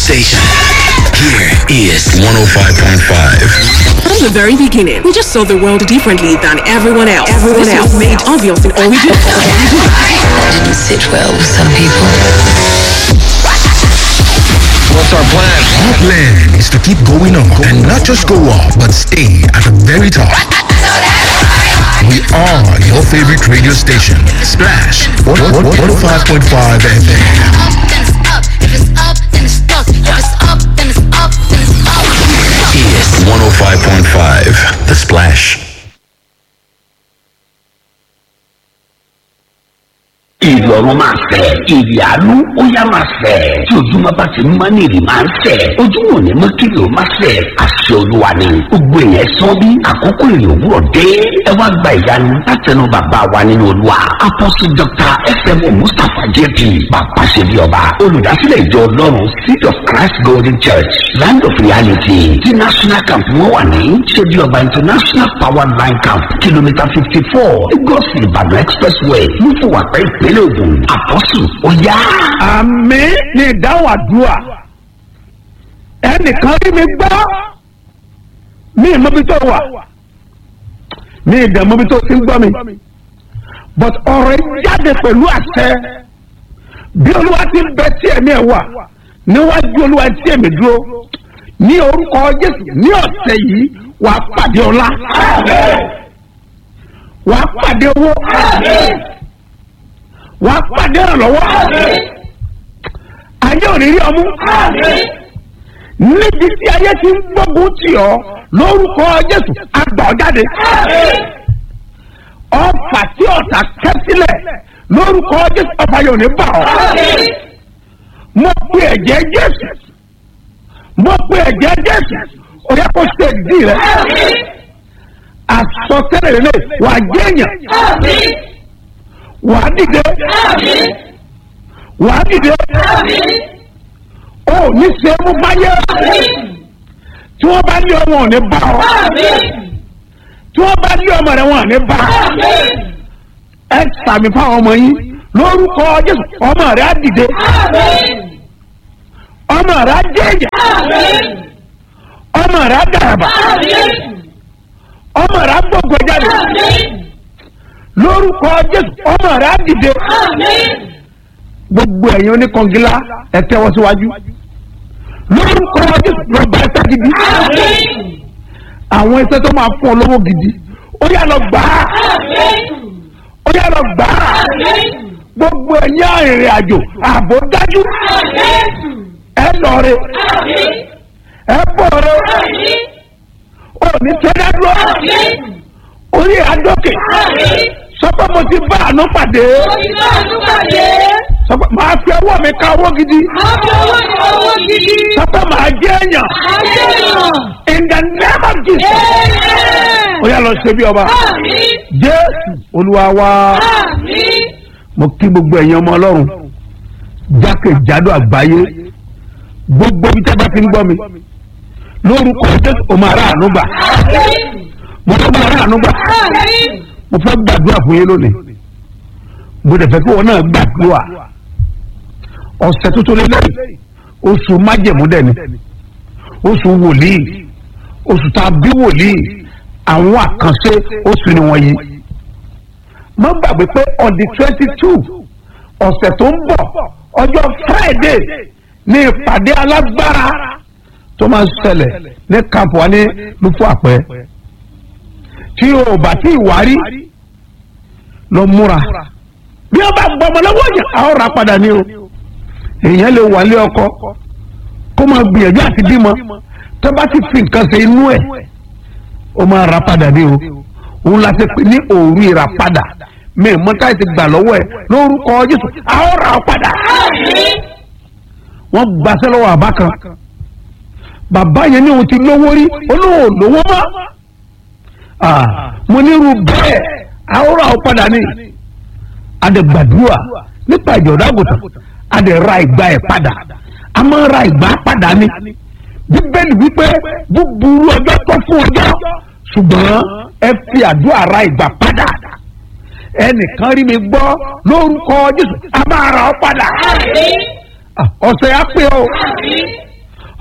station. Here is 105.5. From the very beginning, we just saw the world differently than everyone else. Everyone This else was made obvious in all we do. That didn't sit well with some people. What's our plan? Our plan is to keep going up and not just go up, but stay at the very top. We are your favorite radio station, Splash 105.5 FM. Is 105.5. The Splash. ìrọ̀rùn máa fẹ̀ ìrì àánú ó yá máa fẹ̀ tí ojúmọ́ bá ti mọ́ ní ìrì máa ń fẹ̀ ojúmọ́ ò ní mọ́ kí ló máa fẹ̀ àṣẹ olúwa ni gbogbo èèyàn sọ bí àkókò ìrì òwúrọ̀ dé ẹ wá gba ìyanu látẹnu bàbá wa nínú olúwa apọ́sí dr fm mustapha jp bàbá ṣe bí ọba olùdásílẹ̀ ìjọ ọlọ́run seed of christ golden church land of reality tí national camp wọn wà ní ṣe bí ọba international power line camp kìlómítà fifty four lagos ìbàdàn expressway lùfùwàpẹ́ ìpínlẹ̀ ògùn àpọ́sù ó yá. àmì ní ìdáhùn àdúrà ẹnìkan rí mi gbọ́ mi ì mọbi tó wà mi ì dẹ̀ mọbi tó ti ń gbọ́ mi but ọ̀rọ̀ yìí jáde pẹ̀lú àṣẹ bí olúwa ti ń bẹ tí ẹ̀mí ẹ̀ wà níwájú olúwa tí ẹ̀mí dúró ní orúkọ jésù ní ọ̀sẹ̀ yìí wàá pàdé ọlá wàá pàdé owó wàá pàdé ìrànlọ́wọ́ ayé ò ní rí ọmú níbi tí ayé ti ń gbógun tì ọ́ lórúkọ jésù àgbà ọ́ jáde ọfà tí ọ̀tá kẹ́ sílẹ̀ lórúkọ jésù ọfà yóò ní bà ọ́ mo pe ẹ̀jẹ̀ jésù mo pe ẹ̀jẹ̀ jésù ó yẹ kó ṣe ìdí rẹ àsọtẹ́lẹ̀ lè wà jẹ́yàn wà á dìde wà á dìde ó ní ṣe é mú báyé tí wọ́n bá ní ọmọ ò ní bá ọ tí wọ́n bá ní ọmọ rẹ wọn ò ní bá ẹ sàmì fáwọn ọmọ yín lórúkọ jésù ọmọ rẹ á dìde ọmọ rẹ á jẹjẹ ọmọ rẹ á dàràbà ọmọ rẹ á gbogbo jáde lórúkọ jésù ọmọ rẹ á dìde gbogbo ẹ̀yin oníkangilá ẹ tẹ́wọ́ síwájú lórúkọ jésù lọ́ba ẹ̀ta gidi àwọn ẹsẹ̀ tó máa fún ọ lọ́wọ́ gidi ó yà lọ gbà á ó yà lọ gbà á gbogbo ẹ̀yin arìnrìn àjò ààbò dájú ẹ lọrẹ ẹ bọrẹ ò ní tẹ́lẹ̀ dúró orí àdókè sọpọ mo ti bá àánú pàdé sọpọ máa fi ọwọ́ mi ka owó gidi sọpọ máa jẹ èèyàn in the name of jesus ó yà lọ ṣe bí ọba jésù olúwa wa mo kí gbogbo ẹ̀yin ọmọ ọlọ́run jákèjádò àgbáyé gbogbo ibi tí a bá ti ń gbọ́ mi lórúkọ jésù o máa rà àánú gbà mo fẹ́ máa rà àánú gbà mo fẹ́ gbàdúrà fún yín lónìí mo dẹ̀ fẹ́ kí wọn náà gbàdúrà ọ̀sẹ̀ tuntun lélẹ́yìn oṣù májẹ̀mú dẹ̀ ni oṣù wòlíì oṣù tá a bí wòlíì àwọn àkànṣe oṣù ni wọ́n yí má gbàgbé pé on the twenty two ọ̀sẹ̀ tó ń bọ̀ ọjọ́ friday ní ìpàdé alágbára tó máa ń ṣẹlẹ̀ ní camp wa ní lufo àpẹ tí o bá tí ìwárí lọ múra bí o bá gbọmọ lọ́wọ́ yẹn a ó ra padà ní o èèyàn lè wà lé ọkọ kó máa gbìyànjú àti bímọ tó bá ti fi nǹkan ṣe inú ẹ̀ ó máa ra padà ní o òun la ti pè ní òru ìràpadà mi ò mọ́tà ti gbà lọ́wọ́ ẹ̀ lórúkọ jésù a ó ra ọ padà wọ́n gbaṣẹ́ lọ́wọ́ àbá kan bàbá yẹn ní òun ti lówó rí olóhùn lówó mọ́ mo nírú bẹ́ẹ̀ àwòrán àwọn padà ní adẹ̀gbàdúrà nípa ìjọba àgùntàn adẹ̀ra ìgbà ẹ̀ padà a máa ra ìgbà padà ní bíbélì wípé búburú ọjọ́ tó fún ọjọ́ ṣùgbọ́n ẹ fi àdúrà ra ìgbà padà ẹnìkan rí mi gbọ́ lórúkọ jésù a máa ra ọ padà ọ̀sẹ̀ á pé o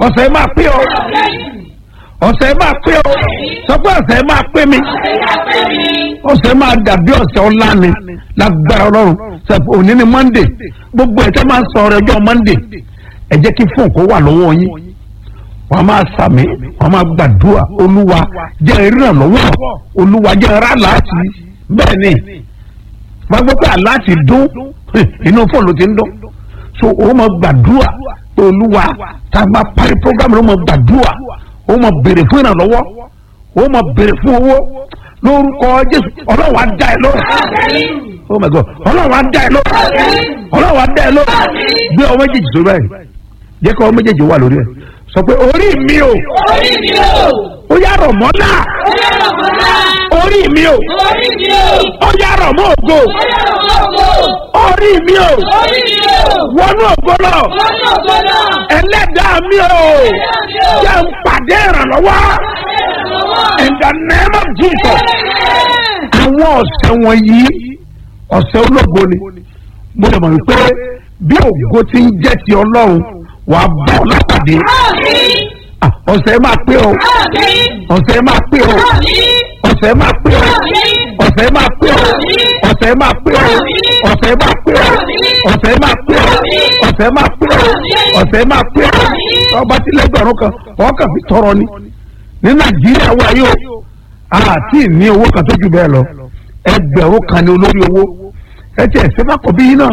ọ̀sẹ̀ máa pé ọ ọ̀sẹ̀ máa pé ọ sọ pé ọ̀sẹ̀ máa pé mi ọ̀sẹ̀ máa dàbí ọ̀sẹ̀ ọ̀la ni lágbára ọlọ́run sẹ́pọ̀ òní ni monday gbogbo ẹ̀ tẹ́ máa ń sọ ọ̀rọ̀ ọjọ́ monday ẹ jẹ́ kí fóònù kó wà lọ́wọ́ yín wọ́n á máa sàmì wọ́n á máa gbàdúrà olúwa jẹ́ ìrànlọ́wọ́ olúwa jẹ́ ra láti bẹ́ẹ̀ ni wọ́n gbọ́ pé aláàtì dún inú fóònù ló ti ń dún so ó máa gbàdúrà pé olúwa tá a máa parí programme ló máa gbàdúrà ó máa béèrè fún ìrànlọ́wọ́ ó máa béèrè fún owó lórúkọ jésù ọlọ́run á dá ẹ lọ́rùn oh my god ọlọ́run á dá ẹ lọ́rùn ọlọ́run á dá ẹ lọ́rùn gbé ọmọ méjèèjì sórí báyìí jẹ́ kí ọmọ méjèèjì wà lórí ẹ̀ sọ pé orí mi o Orí mi o! ó yá rọ̀ mọ́ náà Ó yára mọ́lá! orí mi o Orí mi o! ó yá rọ̀ mọ́ ògo Ó yára mọ́ ògo! orí mi o Orí mi o! wọnú ògo lọ Wọ́n ní ògo náà! ẹlẹ́dàá mi o Ẹlẹ́dàá mi o! jẹ́ ń pàdé ìrànlọ́wọ́ Ìrànlọ́wọ́! in the name of Jesus Amen! àwọn ọ̀sẹ̀ wọ̀nyí ọ̀sẹ̀ ológo ni mo lè mọ̀ wípé bí ògo ti ń jẹ́ ti ọlọ́run wà á bọ̀ lápàdé Àmín! Ah, ọ̀sẹ̀ máa pé o Àmín! ọ̀sẹ̀ máa pé o Àmín! ọ̀sẹ̀ máa pé o ọ̀sẹ̀ máa pé o ọ̀sẹ̀ máa pé o ọ̀sẹ̀ máa pé o ọ̀sẹ̀ máa pé o ọ̀sẹ̀ máa pé o ọ̀sẹ̀ máa pé o ọba tí lẹ́gbẹ̀rún kan ọkàn fi tọrọ ni ní nàìjíríà wà yóò àti ní owó kan tó ju bẹ́ẹ̀ lọ ẹgbẹ̀rún kan ní olórí owó ẹ tiẹ̀ ṣé bá kọ̀ bí yín náà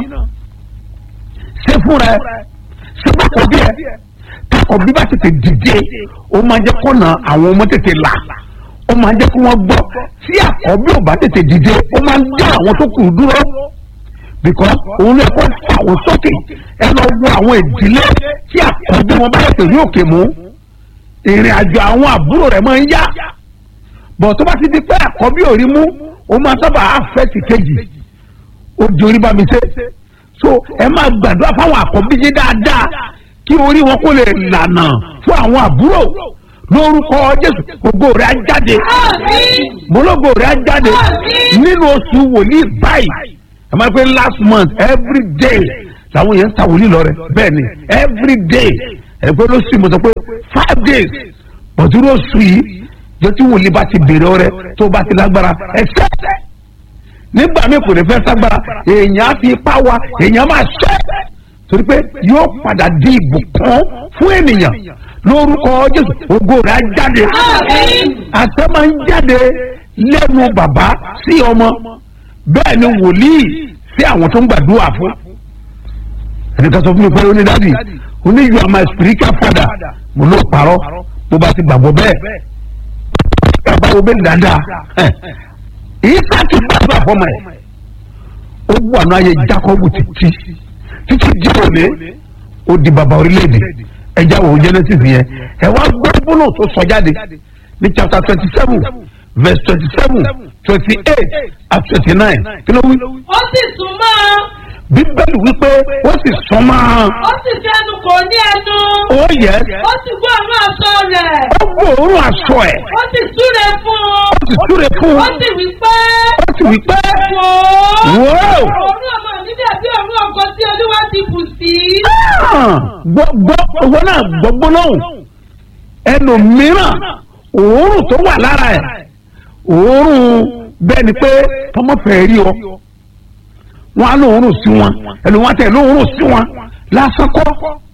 ṣé fúnra ẹ ṣé bá kọ̀ bí ẹ kakọ̀ bí bá tètè dìde ó máa jẹ́ kọ́nà àwọn ọmọ tètè là ó máa jẹ́ kí wọ́n gbọ́ tí àkọ́bí ò bá tètè dìde ó máa ń dá àwọn tó kù dúró because òun lè kó fà wọ́n sókè ẹ lọ wo àwọn ìdílé tí àkọ́bí wọn bá tètè rí òkè mú ìrìn àjò àwọn àbúrò rẹ̀ máa ń yá bọ̀ tó bá ti di pé àkọ́bí ò rí mú ó máa sábà àfẹ́tì kejì ó di orí bá mi ṣe so ẹ máa gbàdúrà fáwọn àkọ́bí yín dáadáa kí orí wọn kó lè lànà fún àwọn àbúrò lórúkọ jésù ògo rẹ̀ á jáde Àmín! mọlọgọ rẹ̀ á jáde Àmín. nínú oṣù wòlíì báyìí ẹ máa pé last month every day làwọn yẹn ń ta wòlíì lọ rẹ bẹ́ẹ̀ ni every day ẹ pé lóṣù mo sọ pé five days bọ̀dúró oṣù yìí jọ tí wòlíì bá ti bèrè ọrẹ tó bá ti lágbára ẹ ṣẹ́ nígbà míì kò ní fẹ́ ságbára èèyàn á fi ipá wa èèyàn máa ṣẹ́ torí pé yóò padà di ìbùkún fún ènìyàn lórúkọ jésù ògo rẹ̀ á jáde Àmín! àṣẹ máa ń jáde lẹ́nu bàbá sí ọmọ bẹ́ẹ̀ ni wòlíì sí àwọn tó ń gbàdúrà fún ẹnìkan sọ fún mi pé ó ní dádì ó ní you are my spiritual father mo ló parọ́ bó bá ti gbàgbọ́ bẹ́ẹ̀ bàbá wo bẹ́ẹ̀ dáadáa ìyíká ti gbàdúrà fọmọ ẹ̀ ó wà ní ayé Jacob títí títí di òní ó di bàbá orílẹ̀-èdè ẹja wo Genesis yẹn ẹ wá gbọ́ bọ́lọ̀ tó sọ jáde ní chapter twenty seven verse twenty seven twenty eight and twenty nine kí ló wí. Ó sì sún mọ́ ọ, bíbélì wípé ó sì sọ máa ó sì fi ẹnu kò ní ẹnu, ó yẹ ó sì gbọ́ àwọn aṣọ rẹ̀, ó gbòòrùn aṣọ ẹ̀ ó sì súre fún un, ó sì súre fún ó un sì wí pé ó sì wí pé wò ó. wò ó Òórùn ọmọ mi dàbí òórùn ọkọ tí Olúwa ti bù sí. gbọ́ owó náà gbọ́gbọ́ lọ́hùn ẹnu mìíràn òórùn tó wà lára ẹ̀ òórùn bẹ́ẹ̀ ni pé tọmọ fẹ́ rí ọ wọn á lóòórùn sí wọn ẹnu wọn tẹ lóòórùn sí wọn lásán kọ́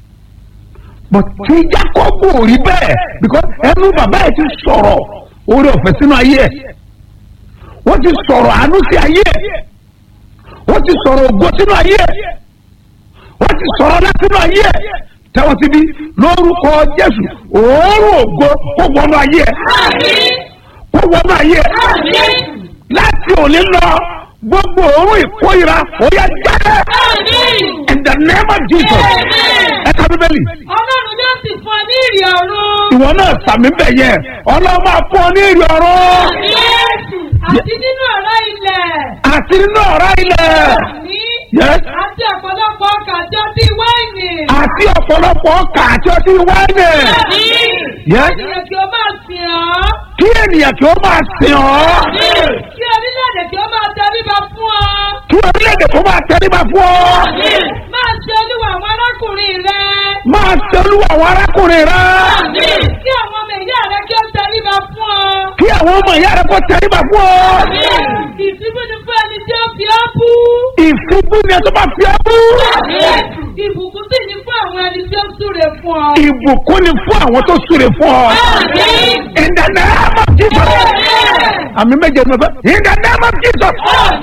but tí Jákọ́bù ò rí bẹ́ẹ̀ because ẹnu bàbá ẹ̀ ti sọ̀rọ̀ orí ọ̀fẹ́ sínú ayé ẹ̀ wọ́n ti sọ̀rọ̀ àánú sí ayé ẹ̀ wọ́n ti sọ̀rọ̀ ògo sínú ayé ẹ̀ wọ́n ti sọ̀rọ̀ látínú ayé ẹ̀ tẹ́wọ́n síbi lórúkọ Jésù òórùn ògo kó wọnú ayé ẹ̀ Àmín! kó wọnú ayé ẹ̀ Àmín! láti òní lọ gbogbo òórùn ìkórira ó yá jáde Àmín! in the name of Jesus ẹ ka bíbélì Ọlọ́run yóò sì fún ọ ní ìrì ọ̀run. ìwọ náà sàmì bẹ̀ yẹ ọlọ́run máa fún ọ ní ìrì ọ̀rọ̀ Yéésù àti nínú ọ̀rá ilẹ̀. àti nínú ọ̀rá ilẹ̀ Ní Yes. àti ọ̀pọ̀lọpọ̀ ọkà àti ọtí wáìnì. àti ọ̀pọ̀lọpọ̀ ọkà àti ọtí wáìnì Ní Yes. ènìyàn kí ó máa sìn ọ́. kí ènìyàn kí ó máa sìn ọ́ Ní kí orílẹ̀-èdè kí ó máa tẹríba fún ọ. kí orílẹ̀-èdè kó máa tẹríba fún ọ Ní máa ṣe olúwa àwọn arákùnrin rẹ. máa ṣe olúwa àwọn arákùnrin rẹ Kí àwọn ọmọ ìyá rẹ kí ó tẹríba fún ọ. kí àwọn ọmọ ìyá rẹ kó tẹríba fún ọ Ìsìnkú ni fún ẹni tí ó fi ọ́ bú. ìfúnbú ni ẹ tó bá fi ọ bú Ìbùkún sì ni fún àwọn ẹni tí ó súre fún ọ. ìbùkún ni fún àwọn tó súre fún ọ in the name of Jesus àmì méje ní ọ̀fẹ́ in the name of Jesus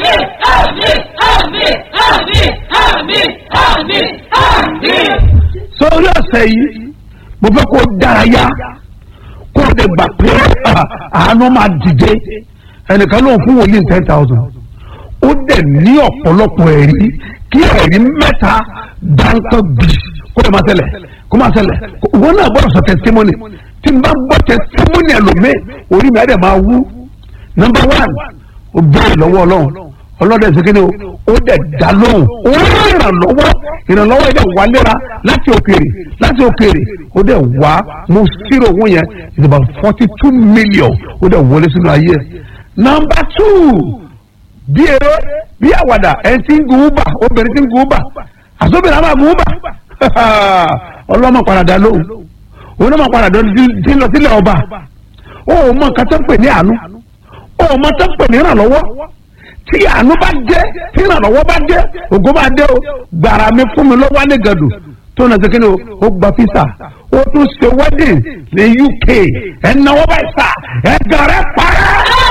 sórí ọ̀sẹ̀ yìí mo fẹ́ kó dárayá kó o lè gbà pé ah, àánú máa dìde ẹnìkan ló ń fún wòlíì ten thousand ó dẹ̀ ní ọ̀pọ̀lọpọ̀ ẹ̀rí kí ẹ̀rí mẹ́ta dáńtọ́ bì kó lè máa ṣẹlẹ̀ kó máa ṣẹlẹ̀ wọn náà gbọ́dọ̀ sọ testimony tí n bá gbọ́ testimony ẹlòmíì orí mi á dẹ̀ máa wú number one ó bẹ̀rẹ̀ lọ́wọ́ ọlọ́run ọlọ́dẹ ṣèkéde o ó dẹ̀ dá lóhùn ó rí ìrànlọ́wọ́ ìrànlọ́wọ́ yẹn dẹ̀ wá léra láti òkèèrè láti òkèèrè ó dẹ̀ wá mo ṣírò owó yẹn it's about forty two million ó dẹ̀ wọlé sínú ayé ẹ̀ number two bí eré bí àwàdà ẹ̀ ti ń gun uber obìnrin ti ń gun uber àsóbìnrin àwọn àgùn uber ọlọ́mọ padà lóhùn onímọ̀ padà ti lọ sílẹ̀ ọba ó mọ nǹkan tó ń pè ní àánú ó mọ tó ń pè ní ìrànlọ́wọ́ tí àánú bá dé tí ìrànlọ́wọ́ bá dé ògo bá dé o gbàrà mi fún mi lọ́wọ́ ní gàdù tó nà sékéne o ó gba fisa ó tún ṣe wedding ní UK ẹnáwó báyìí sá ẹgàrẹ parẹ́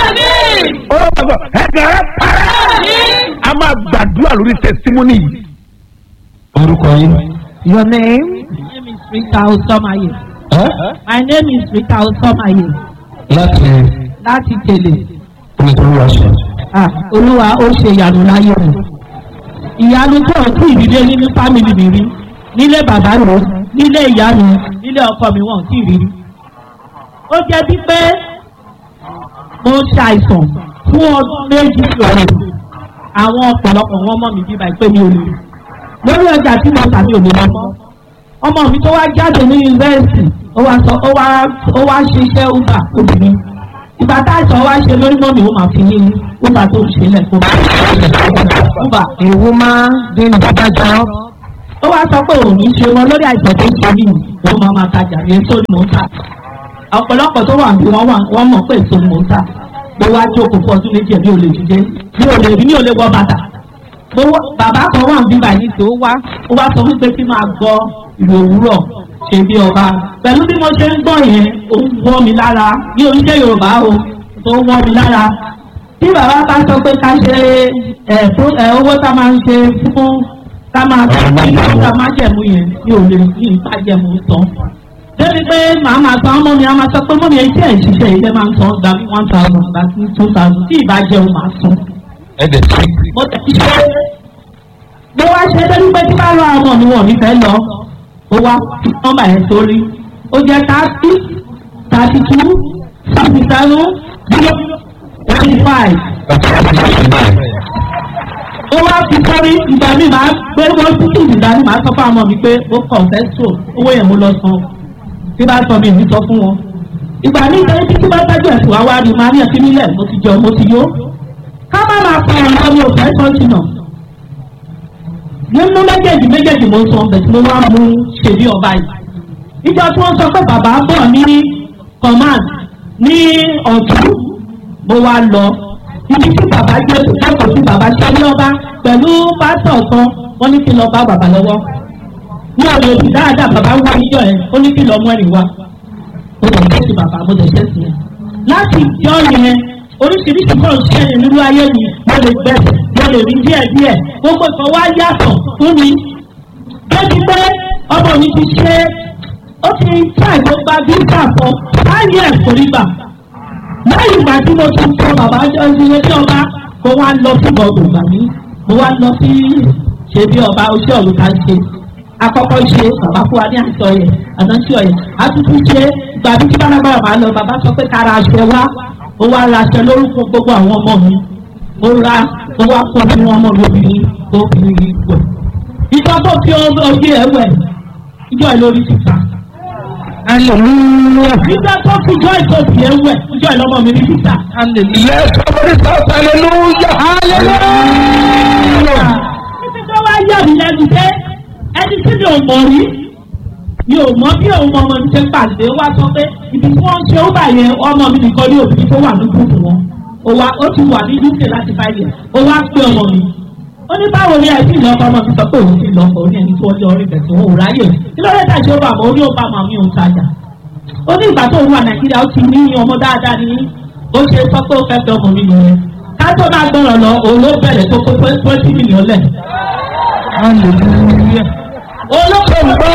ó bá sọ ẹgàrẹ parẹ́ a máa gbàdúrà lórí testimony yìí. orúkọ yín. Your name? My name is Rita Osomaye. ẹ́ My name is Rita Osomaye. láti Láti tèlè. nítorí wá ṣe. Ah, Olúwa ó ṣe ìyanu láyé mi. Ìyanu tó ń kú ìdílé nínú fámìlì mi rí. Nílé bàbá mi, nílé ìyá mi, nílé ọkọ mi wọ́n kì í rí rí. Ó jẹ́ bí pé mo ṣàìsàn fún ọdún méjì lọ́rùn. Àwọn ọ̀pọ̀lọpọ̀ wọn mọ̀ mí bíbá ìpè mi ò lè rí. Lórí ọjà tí mo tà mí ò lè lọ mọ́. Ọmọ mi tó wá jáde ní yunifásitì, ó wá sọ ó wá ó wá ṣiṣẹ́ uber obìnrin ìgbà tá a sọ wá ṣe lórí mọ́mí ó máa fi yín uber tó ń ṣe lẹ́kọ̀ọ́ uber A woman doing Baba job. ó wá sọ pé òun ní ṣe wọn lórí àìsàn tó ń ṣe mí òun máa máa tajà ní èso ni mò ń tà ọ̀pọ̀lọpọ̀ tó wà bí wọ́n wà wọ́n mọ̀ pé èso ni mò ń tà mo wá jókòó fún ọdún méjì bí o lè dìde bí o lè rí ní o lè wọ bàtà mo wá bàbá kan wà bí báyìí tó wá ó wá sọ wípé kí máa gbọ́ ìlú òwúrọ̀ ṣe bí ọba pẹ̀lú bí mo ṣe ń gbọ́ yẹn ó ń wọ́ mi lára bí oníṣẹ́ Yorùbá o tó ń wọ́ mi lára tí bàbá bá sọ pé ká ṣe ẹ̀ fún ẹ̀ owó tá a máa ń ṣe fún ká máa tẹ̀lé ká máa jẹ̀mú yẹn mi ò lè ní ìta jẹ̀mú tán. débi pé màá máa san ọmọ mi á máa sọ pé mọ́mi ẹ̀ tí ẹ̀ ṣiṣẹ́ ilé máa ń san gba mi one thousand gba mi two thousand tí ìbá jẹun máa san. ẹ dẹ̀ sí. mo tẹ̀ ti ṣe mo wá ṣe débi pé tí bá lọ àwọn ọmọ mi wọ̀n mi fẹ́ lọ ó wá fi nọ́mbà yẹn sórí ó jẹ́ thirty thirty two sixty seven zero twenty five ó wá fi sọ́rí ìgbà mi máa gbé wọ́n títí ìdá ni màá sọ fún àwọn ọmọ mi pé ó kàn fẹ́ sọ owó yẹn mo lọ san tí bá sọ mi ní sọ fún wọn. ìgbà mi ìtẹ́lẹ̀ títí bá tẹ́jú ẹ̀sùn wá wá rí màá ní ẹ̀sìn nílẹ̀ mo ti jẹun mo ti yó. ká má máa pa ọ̀rọ̀ mi ò fẹ́ sọ́ọ̀tì náà. nínú méjèèjì méjèèjì mo sọ ọ̀bẹ̀ tí mo wá mú ṣe bí ọba yìí. ìjọ tí wọ́n sọ pé bàbá bọ̀ ní command ní ọ̀tún mo wá lọ ibi tí bàbá gbé lẹ́kọ̀ọ́ tí bàbá ṣe ní ọba pẹ̀lú pásítọ̀ kan wọ́n ní kí n lọ bá bàbá lọ́wọ́ ní ọ̀rọ̀ òbí dáadáa bàbá wá níjọ ẹ̀ ó ní kí n lọ mú ẹ̀rìn wá mo lè ṣe sí bàbá mo lè ṣe sí yẹn láti ìjọ yẹn oríṣiríṣi kan ṣe é nínú ayé mi mo lè gbẹ mo lè rí díẹ̀ díẹ̀ gbogbo ìkan wá yàtọ̀ fún mi débi pé ọmọ mi ti ṣe ó ti tí àìgbọ́gba visa kan láyé ẹ̀kọ́ nígbà lẹ́yìn ìgbà tí mo ti sọ bàbá ilé tí ọba mo wá lọ sí bọ́ọ̀dù ìgbà mi mo wá lọ sí ṣe bí ọba oṣù ọ̀run ká ṣe akọ́kọ́ ṣe bàbá fún wa ní àṣọ yẹn àdánsí ọ̀yẹ̀ àtúntún ṣe ìgbà bí tí bálágbára máa lọ bàbá sọ pé kára aṣọ wá mo wá ra aṣọ lórúkọ gbogbo àwọn ọmọ mi mo ra mo wá kọ́ fún ọmọ mi obìnrin obìnrin yìí pọ̀ ìjọ tó fi ojú ẹ̀ wẹ̀ ìjọ ẹ̀ lórí ti ta Hallelujah. nígbà tó fi jọ ìtòsí ẹ̀ wẹ̀ ìjọ ẹ̀ lọ́mọ mi ní títà. Let somebody shout hallelujah. Títí tó wá yà mí lẹ́nu pé ẹni tí mi ò mọ̀ rí mi ò mọ bí òun ọmọ mi ṣe pàdé wá sọ pé ibi tí wọ́n ń ṣe ó bà yẹn ọmọ mi nìkan ní òbí tó wà ní gúúpù wọn ó wá ó ti wà ní uk láti five years ó wá pé ọmọ mi ó ní báwo ni àìsí ìlọ́kọ ọmọ mi sọ pé òun ti lọ́kọ ó ní ẹni tí wọ́n jọ orí bẹ̀sẹ̀ òun ò ráyè kí ló dé tàṣí ó bà mọ́ ó ní ó bá màmí òun tajà ó ní ìgbà tó ń wà nàìjíríà ó ti ní ọmọ dáadáa ní ó ṣe sọ pé ó fẹ́ fẹ́ ọmọ mi nìyẹn ká tó máa gbọ́rọ̀ lọ òun ló bẹ̀rẹ̀ tó kó twenty million lẹ̀. olókòwò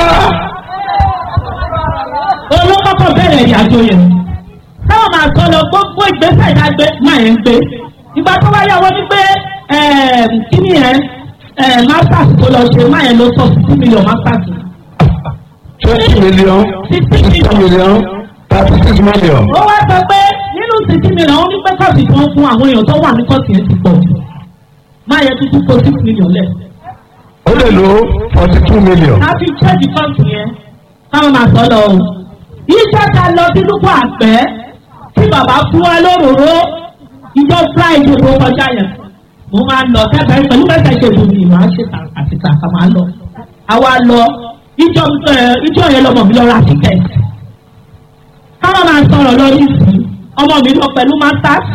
olókòkò bẹ̀rẹ̀ ìyàjò yẹn táwọn máa sọ lọ gbogbo ìgbésẹ̀ ìdágbé máa yẹn gbé ìgbà tó wáyé àwọn ní pé kíní yẹn masters tó lọ ṣe máa yẹn ló sọ sixty million masters. twenty million sixty million thirty six million. ó wá sọ pé nínú sixty million ó ní pé kọ́ọ̀sì tí wọ́n fún àwọn èèyàn tó wà ní kọ́ọ̀sì yẹn ti pọ̀ jù máa yẹ tuntun kó six million lẹ̀. ó lè lo forty two million. a fi ṣẹ́ẹ̀dì kọ́ọ̀sì yẹn káwọn máa sọ lọ o. iṣẹ́ ta lọ sí lúkọ̀ àgbẹ̀ tí bàbá fún wa lóróró ìjọ friday tó kọjá yẹn mo máa ń lọ kẹfẹ pẹ̀lú kẹfẹ ṣe ìlú mi màá ṣe àti kàkà máa lọ àwa lọ ìjọ ìjọ yẹn lọmọ mi lọ ra tíkẹ́ẹ̀tì káwọn máa sọ̀rọ̀ lórí ìsìn ọmọ mi lọ pẹ̀lú masters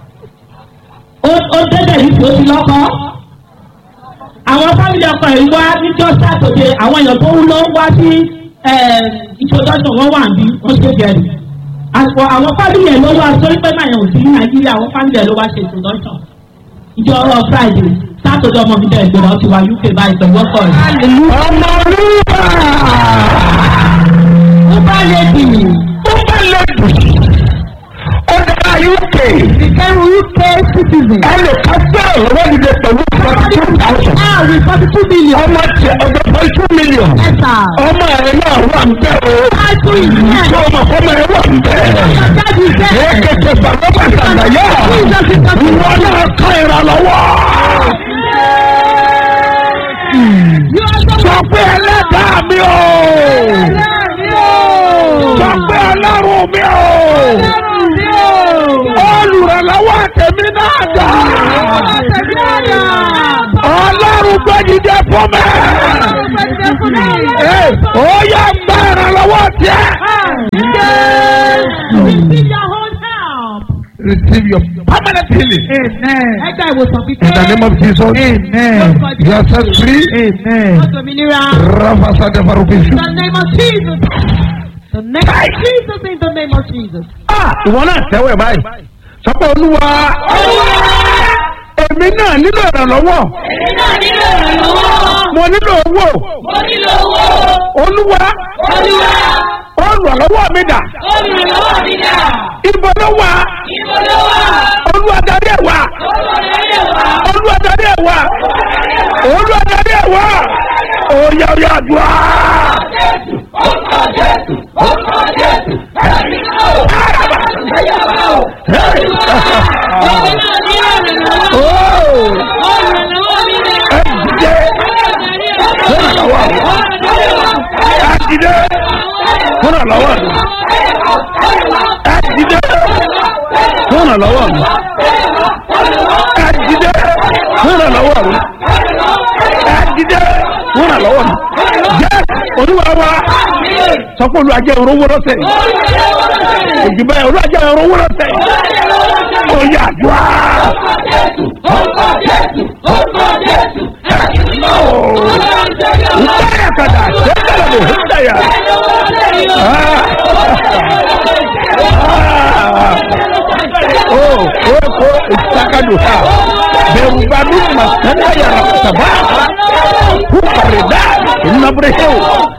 ó débẹ̀ yìí tó ti lọ́kọ́ àwọn fámìlì ọkọ yìí wá níjọ́ sátọ̀dé àwọn èèyàn tó ń lọ wá sí ìṣòdọ́sọ̀ wọn wà bí wọ́n ṣe gẹ̀rì àpò àwọn fámìlì ẹ̀ ló wá sórí pé máa yàn sí ní nàìjíríà àwọn fámìlì ẹ̀ ló wá ṣe ìṣòdọ́sọ̀ ìjọ ọ̀rọ̀ friday sátọ̀dé ọmọ mi jẹ́ ìgbéra ó ti wá uk báyìí pẹ̀lú ọkọ rẹ̀. ọmọ rúbà. ó bá lè dì í. ó bá lè dì í. ó dára uk. became UK citizen. ẹ lè ká sẹ́ẹ̀ lọ́wọ́ nílé pẹ̀lú forty two thousand. Ah, with forty two million. ọmọ tiẹ̀ ọjọ́ forty two million. Yes, sir. ọmọ ẹ̀ náà wà ń bẹ̀ o. Ájú ìyẹn. ṣé ọmọ ọmọ ẹ̀ wà ń bẹ̀. Jáde ìfẹ́. èkété bàbá bàtà yá. ìwọ náà ká ìrànlọ́wọ́. sọ pé ẹlẹ́dàá mi o. sọ pé ọlọ́run mi o. olùrànlọ́wọ́ tèmi náà dà. ọlọ́run gbẹ́dìde fún mi. Ee, ó yá gba ìrànlọ́wọ́ tiẹ̀. Receive your own help. Receive your permanent healing. Amen. Ẹgbẹ́ ìwòsàn In the name of Jesus. Amen. You are set free. Amen. Òmìnira. Rafasa de Farubisu. In the name of Jesus. The name of Jesus in the name of Jesus. Ah, ìwọ náà tẹ́wọ̀ ẹ̀ báyìí. Sọ pé olúwa. Èmi náà nílò ìrànlọ́wọ́. Èmi náà nílò ìrànlọ́wọ́. Mo nílò owó. Mo nílò owó. Olúwa. Olúwa. Olùrànlọ́wọ́ mi dà. Olùrànlọ́wọ́ mi dà. Ibo ló wà. Ibo ló wà? Olúwa darí ẹ̀ wá. Olùrànlọ́wọ́ wà. Olúwa darí ẹ̀ wá. Olúwa darí ẹ̀ wá. Oyà oyà àdúrà. Jésù. Orúkọ Jésù. Orúkọ Jésù. Ẹ̀rí náà o. Ẹ̀yà wá o. Ẹ̀rí wá. Èmi náà nílò ìrànlọ́wọ́. Ooo. Olùrànlọ́wọ́ mi dà. Ẹ dìde. Olùrànlọ́wọ́. Ẹ dìde. Olùrànlọ́wọ́ mi. Ẹ dìde. Olùrànlọ́wọ́ mi. Ẹ dìde. Olùrànlọ́wọ́ mi. Ẹ dìde. Olùrànlọ́wọ́ mi. Jẹ́ olúwa wa. Sọ pé olúwa jẹ́ orówó lọ́sẹ̀. Òjìbá yẹn olúwa jẹ́ orówó lọ́sẹ̀. Oyè àdúrà. Orúkọ Jésù. Orúkọ Jésù. Ẹ̀rí náà o. Ọlọ́run tẹ̀lé ọ̀la. Hudaya kada. Sekala bo hudaya. Oh, oh, oh, istakadu ha. Berubanu masana ya rasaba. Hukarida. Inabreheu.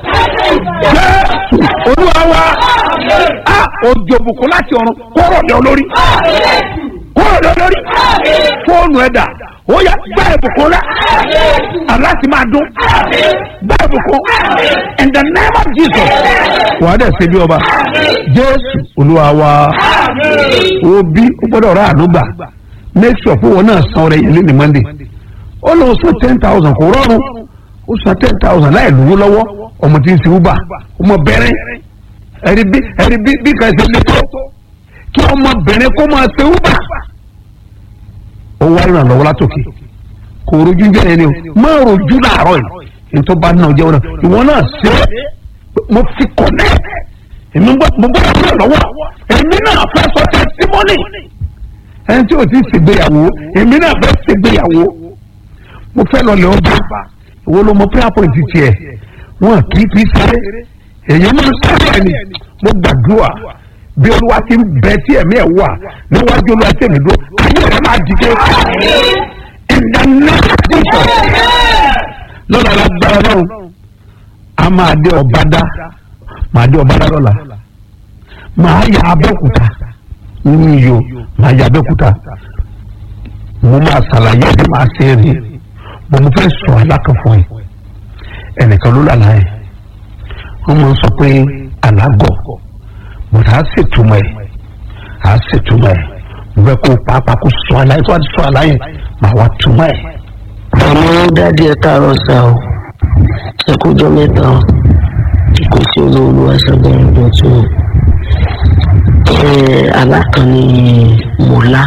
Jésù olúwa wa. A òjò bùkún láti ọ̀run kọ́rọ̀ ní olórí. Kọ́rọ̀ ní olórí. Fóònù ẹ̀dà. Ó yá gbá ìbùkún rẹ̀. Aláti máa dún. Gbá ìbùkún. In the name of Jesus. Wàá dẹ̀ ṣe bí ọba. Jésù olúwa wa. Obi ó gbọ́dọ̀ rà ànúgbà. Make sure fún wọn náà san ọrẹ yẹn lé ní Monday. Ó lọ san ten thousand kò rọrùn. Ó san ten thousand láì lówó lọ́wọ́. Ọmọ tí ń ṣe Uber. Ọmọ bẹ̀rẹ̀. Ẹ̀rí bí ẹ̀rí bí bí kan ṣe lé tó. Kí ọmọbìnrin kó máa ṣe Uber ó wá ìrànlọ́wọ́ látòkè kò rojú jẹ́ ẹni o má rojú làárọ̀ yìí nítorí bá náà jẹ́wọ́ náà ìwọ náà ṣe é mo fi connect èmi gbọ́ mo gbọ́ ìṣe lọ́wọ́ èmi náà fẹ́ sọ testimony ẹni tí o ti ṣègbéyàwó èmi náà fẹ́ ṣègbéyàwó mo fẹ́ lọ lè ọba ìwọ ló mọ prayer point tiẹ̀ wọn kì í fi ṣeré èyí máa ń sáré ẹni mo gbàdúrà bí olúwa ti ń bẹ tí ẹ̀mí ẹ̀ wà níwájú olúwa tí èmi dúró ayé rẹ̀ máa dìde ìdáná ìjọ lọ́la lágbára náà a máa dé ọ̀bádá máa dé ọ̀bádá lọ́la máa yà abẹ́òkúta nínú iyo máa yà abẹ́òkúta mo máa ṣàlàyé bí máa ṣe rí mo mo fẹ́ sọ alákànfọ́ yìí ẹnìkan ló lálàá yìí wọ́n máa ń sọ pé alágọ̀ mo tà á ṣètúmọ̀ ẹ̀ á ṣètúmọ̀ ẹ̀ mo fẹ́ kó pàápàá kó sọ aláyé tó wá ti sọ aláyé màá wá túmọ̀ ẹ̀. àmọ́ dáàdi ẹ káàárọ̀ sá o ẹ kújọ mẹ́ta o kò sí olóòlù aṣọ́gbọ́n dọ̀tún o alákànní mọ́lá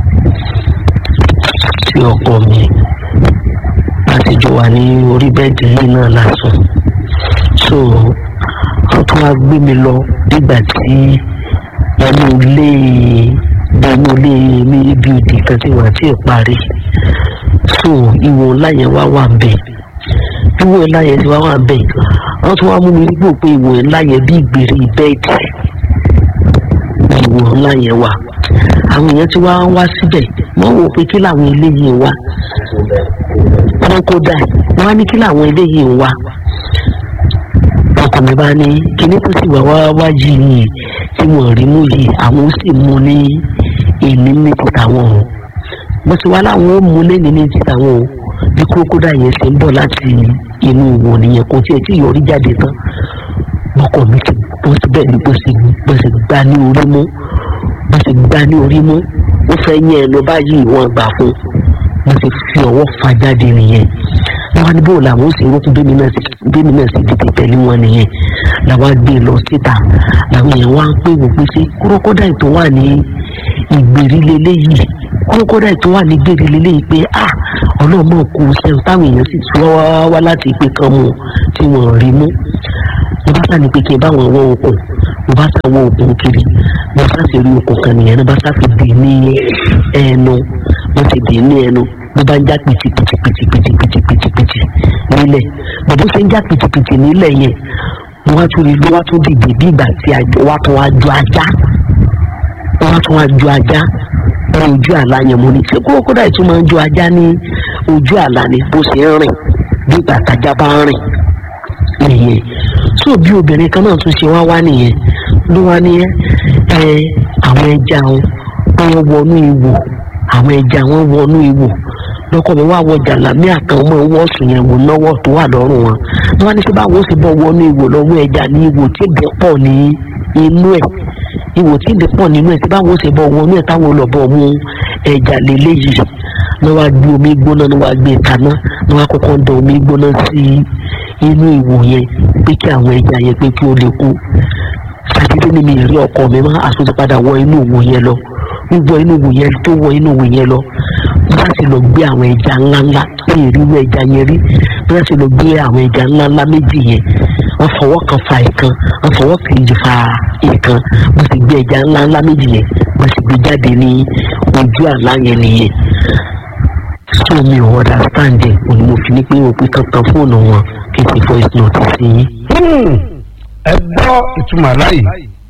sí ọkọ mi láti jọ wà ní orí bẹ́ẹ̀dì yìí náà lásán so wọ́n tún wá gbé mi lọ nígbà tí ẹnu ilé ẹnu ilé mi ibi ìdí kan tí wọ́n ti parí so ìwò ńlá yẹn wá wà bẹ́ẹ̀ ìwò ńlá yẹn ti wá wà bẹ́ẹ̀ wọ́n tún wá mú mi nígbò pé ìwò ńlá yẹn bí ìgbèrè bẹ́ẹ̀dì ìwò ńlá yẹn wà àwọn èèyàn ti wá wá síbẹ̀ wọ́n wò pé kí làwọn eléyìí wá wọ́n kó dà wọ́n á ní kí làwọn eléyìí wá ọkọ mi bá ní kíní tó sì wá wá yìí tí wọ́n rí mú yìí àwọn ó sì mú ní èmi ní ti tàwọn o mo ti wá láwọn ó mú lẹ́ni ní ti tàwọn o bí kókódà yẹn ṣe ń bọ̀ láti inú ìwò nìyẹn kò tiẹ̀ tí yọrí jáde tán ọkọ mi ti bó ti bẹ́ẹ̀ ni bó ṣe bó ṣe gbá ní orí mú bó ṣe gbá ní orí mú ó fẹ́ yẹn lọ báyìí wọ́n gbà fún bó ṣe fi ọwọ́ fa jáde nìyẹn wọn ní bóòlù àwọn òsè rókun bẹ́ẹ̀ náà sì bẹ́ẹ̀ náà sì dìde pẹ̀lú wọn nìyẹn làwọn gbé lọ síta làwọn èèyàn wá ń pè wò pé sí kúrókódà ètò wà ní ìgbèrí lélẹ́yìí kúrókódà ètò wà ní ìgbèrí lélẹ́yìí pé ah ọlọ́mọ kù sẹ́yìn táwọn èèyàn sì tún wá wá láti ìpè kan mu tí wọ́n rí mú mo bá sàní pé kí n bá wọn wọ okùn mo bá sà wọ okùn kiri mo bá sì rí okùn kan nìyẹn mo bá sà fi dè ní ẹnu mo sì dè ní ẹnu mo bá ń já pìtìpìtìpìtìpìtìpìtìpìtì nílẹ̀ bàbá ṣe ń já pìtìpìtì nílẹ̀ yẹn mo wá tún rí ló wá tún dìde bí ìgbà tí wá tún wá ju ajá wá tún wá ju ajá ní ojú àlá yẹn mo ní ṣé kúrò kódà ìtún máa ń ju ajá ní ojú àlá ni bó ṣe ń rìn bí ìgbà tájá bá ń rìn nìyẹn tó bí obìnrin kan náà tún ṣe wá wá nìyẹn ló wá ní ẹ àwọn ẹja wọn wọnú ìwò àwọn ẹja wọn wọnú ìwò lọkọ mi wá wọ jàlámí àtàwọn ọmọ ìwọ sùn yẹn wò náwó tó wà lọ́rùn wọn wọn wá ní sọ báwo sì bọ wọnú ìwò lọ́wọ́ ẹja ní ìwò tí ìbẹ pọ̀ ní inú ẹ̀ ìwò tí ìbẹ pọ̀ nínú ẹ̀ tí báwo sì bọ wọnú ẹ̀ táwọn olùbọ mú ẹja lélẹyìí ní wàá gbé omi gbóná ní wàá gbé kaná ní wàá kọ́kọ́ ń da omi gbóná sí inú ìwò yẹn pé kí àwọn ẹja yẹn pé kí ó lè kú sàdédé ni mi rí ọkọ mi má àtúntò padà wọ inú ìwò yẹn lọ wíwọ inú ìwò yẹn tó wọ inú ìwò yẹn lọ láti lọ gbé àwọn ẹja ńláńlá ní ìrírú ẹja yẹn rí láti lọ gbé àwọn ẹja ńláńlá méjì yẹn wọ́n fọwọ́ kan fa ìkan wọ́n fọwọ́ kejì fa ìkan wọ́n sì gbé ẹja ńláńlá méjì yẹn wọ́n sì gbé jáde ní ojú àlá yẹn nìyẹn so mi ò understand ẹ̀ òní mo fi ní pé o pé kankan fóònù wọn kí n sì voice note sí yín. ẹ gbọ́ ìtumọ̀ láyìí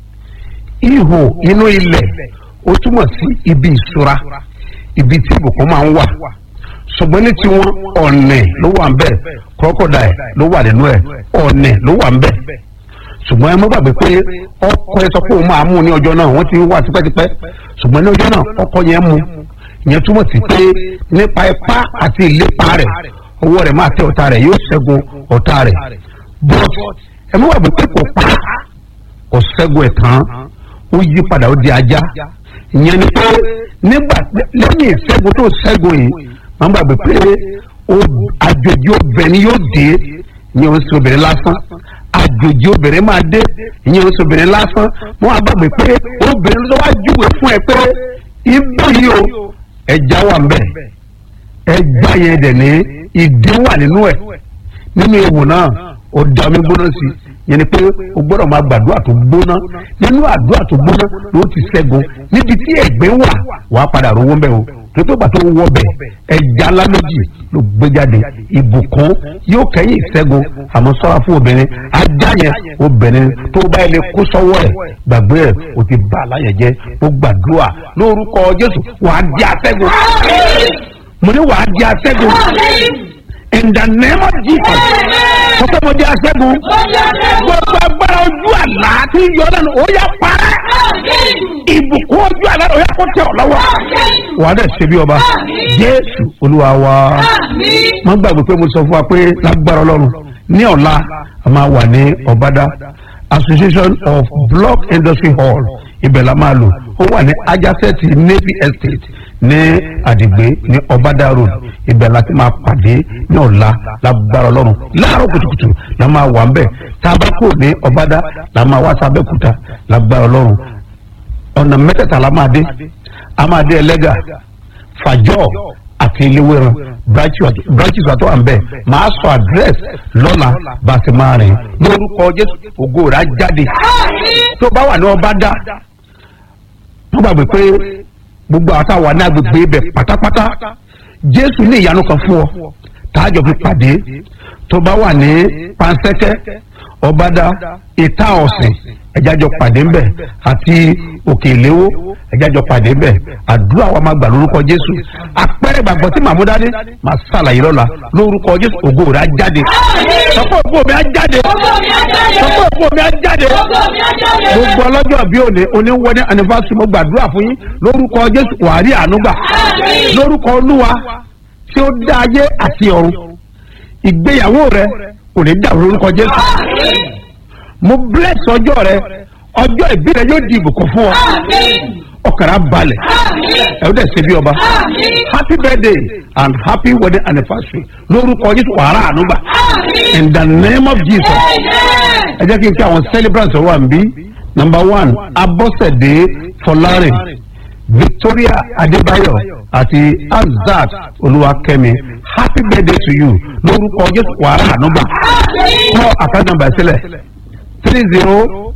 ihò inú ilẹ̀ ó túmọ̀ sí ibi ìṣúra ibi tí ìbùkún máa ń wà ṣùgbọ́n ní tiwọn ọ̀nẹ̀ ló wà ń bẹ̀ crocodile ló wà nínú ẹ̀ ọ̀nẹ̀ ló wà ń bẹ̀ ṣùgbọ́n ẹ má gbàgbé pé ọkọ ẹ sọ pé òun máa mú ní ọjọ́ náà wọ́n ti wà tipẹ́tipẹ́ ṣùgbọ́n ní ọjọ́ náà ọkọ yẹn mú ìyẹn túmọ̀ sí pé nípa ipá àti ìlépa rẹ̀ ọwọ́ rẹ̀ máa tẹ ọ̀tá rẹ̀ yóò ṣẹ́gun ọ̀tá rẹ̀ but ẹ má gbàgbé pé kò pa kò ṣẹ́gun ẹ̀ tán ó yí padà ó di ajá ìyẹn ni pé nígbà lẹ́yìn ìṣẹ́gun tó ṣẹ́gun yìí máa ń gbàgbé pé àjòjì obìnrin yóò dé ìyẹn oṣù obìnrin lásán àjòjì obìnrin máa dé ìyẹn oṣù obìnrin lásán wọn á gbàgbé pé obìnrin ló wá júwe fún ẹ pé ibú yìí o ẹja wà ń bẹ ẹja yẹn dẹ̀ ní ìdí wà nínú ẹ̀ nínú ewu náà ó da omi gbóná sí yẹn ni pé o gbọ́dọ̀ máa gbàdúrà tó gbóná nínú àdúrà tó gbóná ló ti ṣẹ́gun níbi tí ẹ̀gbẹ́ wà wàá padà rówó ń bẹ̀ o tó tó gbà tó wọ bẹ̀ ẹja ńlá méjì ló gbé jáde ìbùkún yóò kẹ́yìn ìṣẹ́gun àmọ́ sọ́ra fún obìnrin ajá yẹn obìnrin tó bá ilé kó sọ́wọ́ ẹ̀ gbàgbé ẹ̀ o ti bá aláyẹ̀ jẹ́ ó gbàdúrà lórúkọ Jésù wàá di aṣẹ́gun mo ní wàá di aṣẹ́gun in the name of Jesus mo fẹ́ mo di aṣẹ́gun gbogbo agbára ojú àlá tí yọ lẹ́nu ó yá parẹ́ ìbùkún ojú àlá ó yá kó tẹ̀ ọ́ lọ́wọ́ wàá dẹ̀ ṣe bí ọba Jésù Olúwa wa mo gbàgbé pé mo sọ fún wa pé lágbára Ọlọ́run ní ọ̀la a máa wà ní Ọ̀bádá Association of Block Industry Hall ibẹ̀ la máa lò ó wà ní ajásẹ́tì Navy Estate ní àdìgbé ní Ọ̀bádá Road ibẹ̀ la ti máa pàdé ní ọ̀la lágbára Ọlọ́run láàárọ̀ kùtùkùtù la máa wà ń bẹ̀ tá a bá kúrò ní Ọ̀bádá la máa wá sábẹ́kúta lágbára Ọlọ́run ọ̀nà mẹ́tẹ̀ẹ̀ta la máa dé a máa dé ẹlẹ́gà fàjọ́ àti iléwéran branches wa tó wà ń bẹ̀ máa sọ address lọ́la bá a ti máa rìn lórúkọ Jésù ògo rà jáde tó bá wà ní Ọ̀bádá wọ́n gbàgbé pé gbogbo àwọn táwa ní agbègbè ibẹ̀ pátápátá Jésù ní ìyanu kan fún ọ tààjọ fi pàdé tó bá wà ní pansẹ́kẹ́ Ọ̀bádá ìta ọ̀sìn ẹ̀jájọ pàdé ńbẹ̀ àti òkè ìléwó ẹ̀jájọ pàdé ńbẹ̀ àdúrà wa máa gbà lórúkọ Jésù àpẹẹrẹ ìgbàgbọ́ tí màmú dání máa ṣàlàyé lọ́la lórúkọ Jésù ògo rẹ̀ á jáde sọ́kọ́ ògo mi á jáde sọ́kọ́ ògo mi á jáde gbogbo ọlọ́jọ́ bí òní oníwọ́dẹ́ anniversary mo gbàdúrà fún yín lórúkọ Jésù wàárí ànúgbà lórúkọ Olúwa tí ó dá ayé àti ọ̀run ìgbéyàwó rẹ kò ní dàrú lórúkọ Jésù mo bless ọjọ́ rẹ ọjọ́ ìbí rẹ yóò di ìbùkún fún ọ ọkàrà balẹ̀ ẹ ó dẹ̀ ṣe bí ọba happy birthday and happy wedding anniversary lórúkọ Jésù wàrà ànúgbà in the name of Jesus ẹ jẹ́ kí n kí àwọn celebrants wà ń bí number one Abọ́sẹ̀dé Fọlárin Victoria Adébáyọ̀ àti Azat Olúwakẹ́mi happy birthday to you lórúkọ Jésù wàrà ànúgbà kọ́ àkáǹtì nàmbà sílẹ̀ three zero